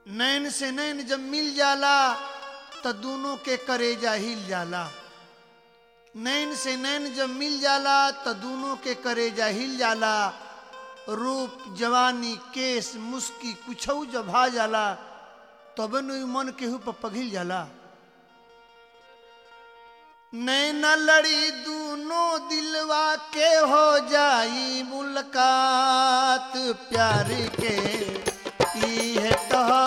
नैन से नैन जब मिल जाला तो दोनों के करेजा हिल जाला नैन से नैन जब मिल जाला तो दोनों के करेजा हिल जाला रूप जवानी केस मुस्की कुछऊ जब भा जाला तब न मन केहू पर पघिल जाला नैना लड़ी दूनों दिलवा के हो जाई मुलाकात प्यार के ई है तहा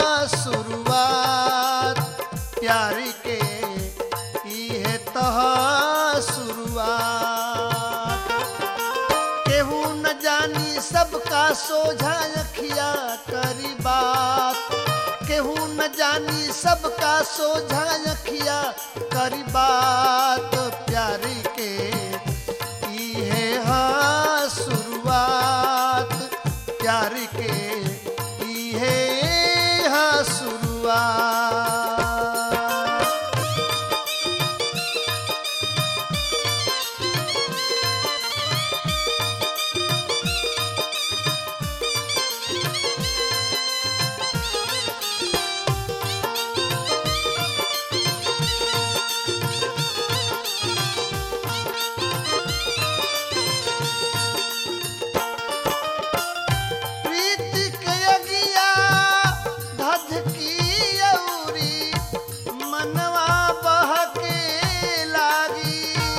शुरुआत प्यार के ई है तहा शुरुआत केहू न जानी सबका सोझा अखिया करी बात केहू न जानी सबका सोझा अखिया करी बात प्यारी के ई है हाँ शुरुआत प्यार के ई है हाँ शुरुआत प्रीति के अगिया धधकी औरी मनवा बहके लागी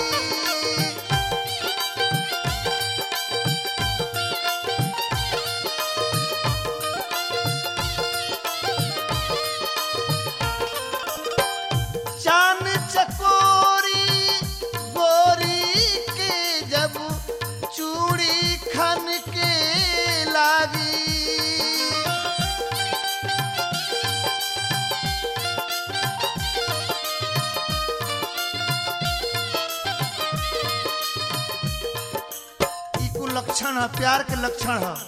चान चकोरी गोरी के जब चूड़ी खन के लागी ई कुल लक्षण है प्यार के लक्षण है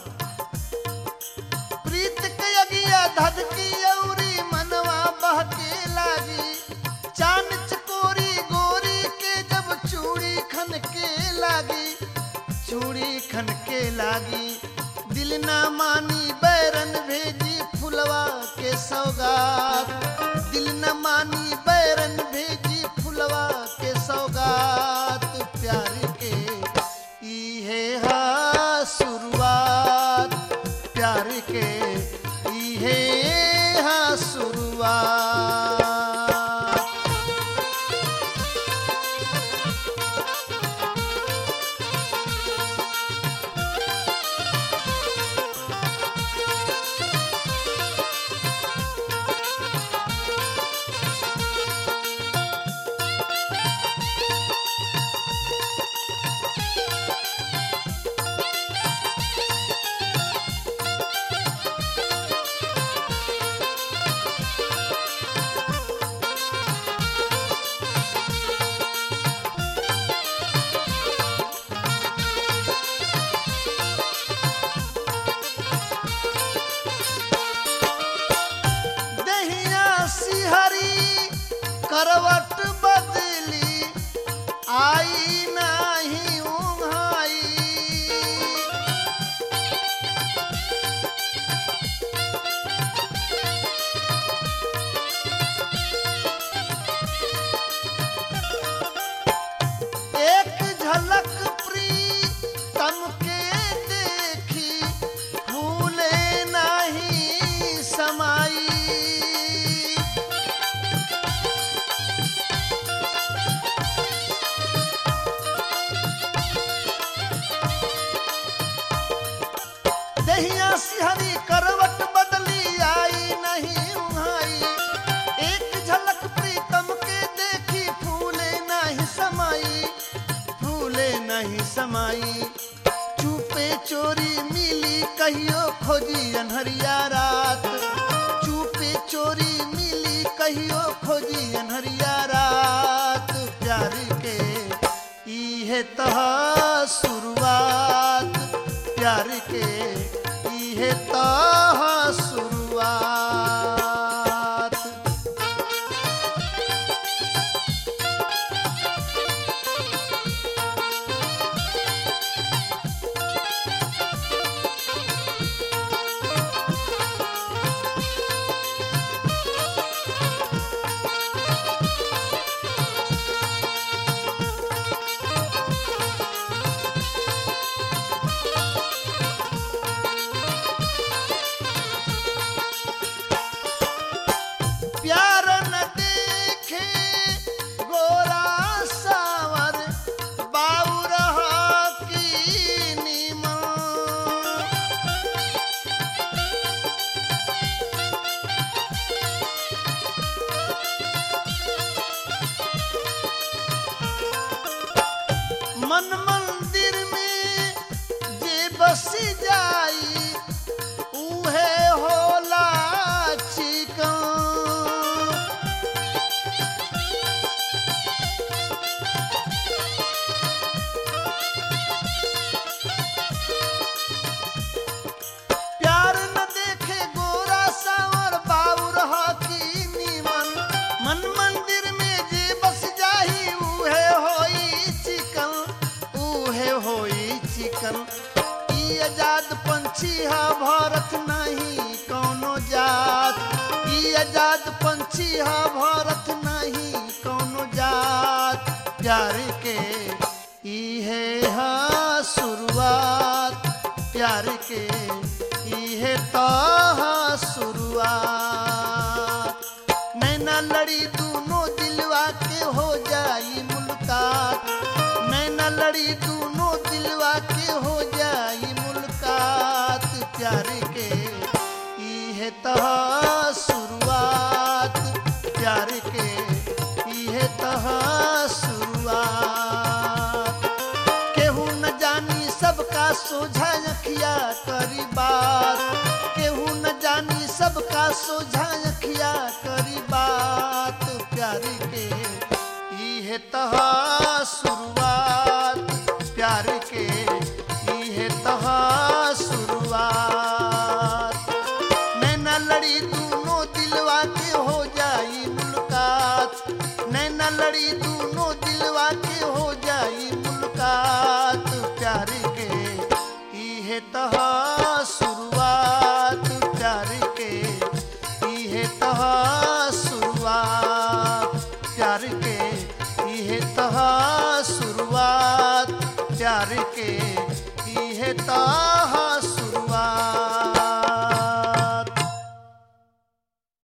प्रीत के अगिया धधकी औरी मनवा बहके लागी चान चकोरी गोरी के जब चूड़ी खन के लागी चूड़ी खन के लागी दिल ना मानी बैरन भेजी फुलवा के सौगात दिल न मानी बैरन भेजी फुलवा के सौगात प्यार के ई है हा शुरुआत प्यार के ई है हा शुरुआत दहिया सिहरी करवट बदली आई नाही उघाई एक झलक प्रीतम के देखी भूले नहीं समाई दहिया सिहरी करवट बदली आई नहीं उहाई एक झलक प्रीतम के देखी फूले नहीं समाई फूले नहीं समाई चुपे चोरी मिली कहियो खोजी अनहरिया रात चुपे चोरी मिली कहियो खोजी अनहरिया रात प्यार के ई है तहा शुरुआत प्यार के ई है तहा शुरुआत भारत नहीं कौनो जात ई आजाद पंछी ह भारत नहीं कौनो जात प्यार के ई है हा शुरुआत प्यार के ई है तो हा शुरुआत नैना लड़ी दोनों दिलवा के हो जाई मुलाकात नैना लड़ी दोनों दिलवा के हो जाई मुलाकात प्यार के ई है तहा शुरुआत प्यार के ई है तहा शुरुआत केहू न जानी सबका सोझा अखिया करी बात केहू न जानी सबका सोझा अखिया करी बात प्यार के ई है तहा शुरुआत प्यार के ई है तहा शुरुआत नैना लड़ी दोनों दिलवा के हो जाई मुलाकात नैना लड़ी दोनों दिलवा के हो जाई मुलाकात प्यार के ई है तहा शुरुआत प्यार के ई है तहा शुरुआत प्यार के ई है तहा शुरुआत प्यार के ई है तहा